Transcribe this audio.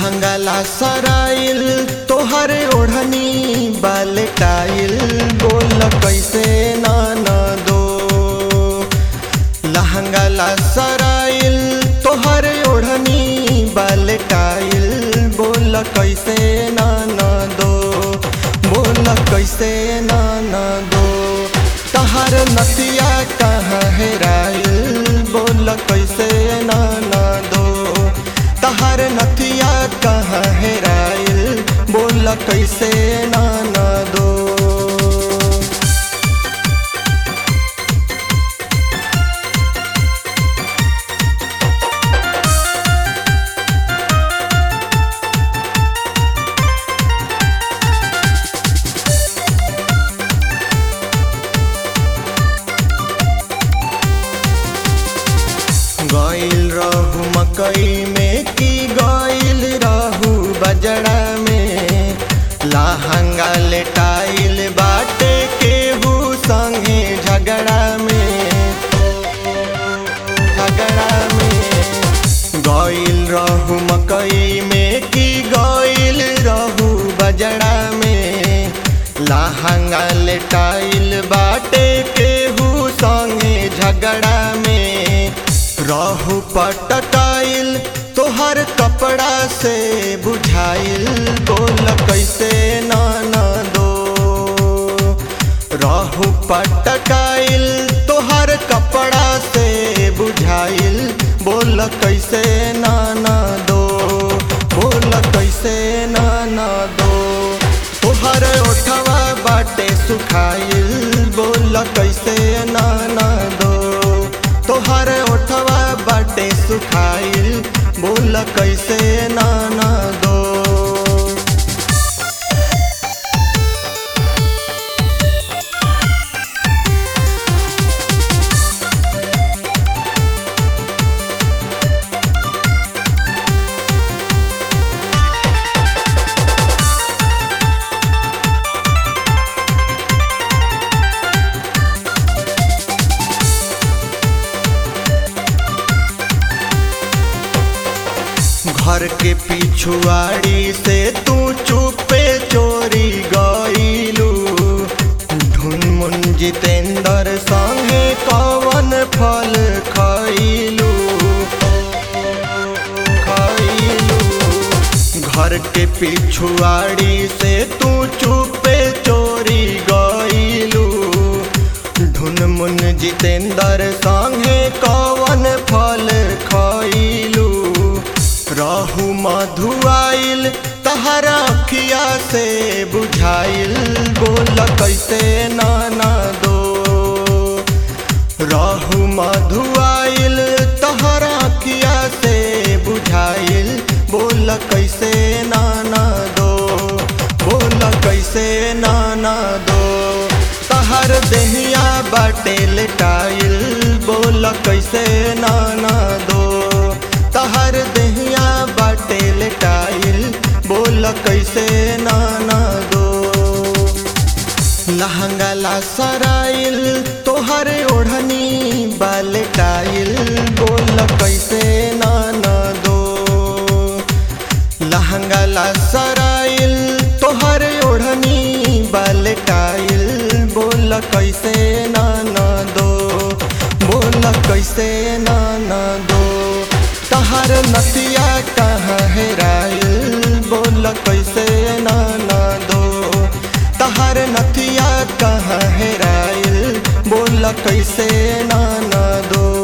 लहंगाला सराइल तोहर ओढ़नी बालटाइल बोल कैसे नाना दो लहंगाला सराइल तोहर ओढ़नी बालटाइल बोल कैसे नाना दो बोल कैसे नाना दो तहर नतिया कहाँ हेराइल बोल कैसे नाना दो तहर नथिया कहाँ हेराइल बोल कैसे नाना दो गइल रहू मकई में की गइल रहू बजड़ा में लहंगा लेटाइल बाटे केहू संगे झगड़ा में झगड़ा में गइल रहू मकई में की गइल रहू बजड़ा में लहंगा लेटाइल बाटे केहू संगे झगड़ा में रहू पटकाइल तोहर कपड़ा से बुझाइल बोल कैसे नाना दो रहू पटकाइल तोहर कपड़ा से बुझाइल बोल कैसे नाना दो बोल कैसे नाना दो तोहर ओठवा बाटे सुखाइल बोल कैसे नाना दो तोहर ओठवा बाटे सुखाइल बोल कैसे नाना दो घर के पिछुआड़ी से तू चुपे चोरी गईलू ढुनमुन जितेंद्र संगे कवन फल खइलू खइलू घर के पिछुआड़ी से तू चुपे चोरी गईलू ढुनमुन जितेंद्र संगे कवन फल खइलू रहू मधुआइल तहरा अखिया से बुझाइल बोल कैसे नाना दो रहू मधुआइल तहरा अखिया से बुझाइल बोल कैसे नाना दो बोल कैसे नाना दो तहर देहिया बाटे लेटाइल बोल कैसे नाना दो तहर देहिया बाटे लेटाइल बोल कैसे नाना दो लहंगाला सराइल तोहर ओढ़नी बालटाइल बोल कैसे नाना दो लहंगाला सराइल तोहर ओढ़नी बालटाइल बोल कैसे नाना दो बोल कैसे नाना दो तहर नतिया कहाँ हेराइल बोल कैसे नाना दो तहर नथिया कहाँ हेराइल बोल कैसे नाना दो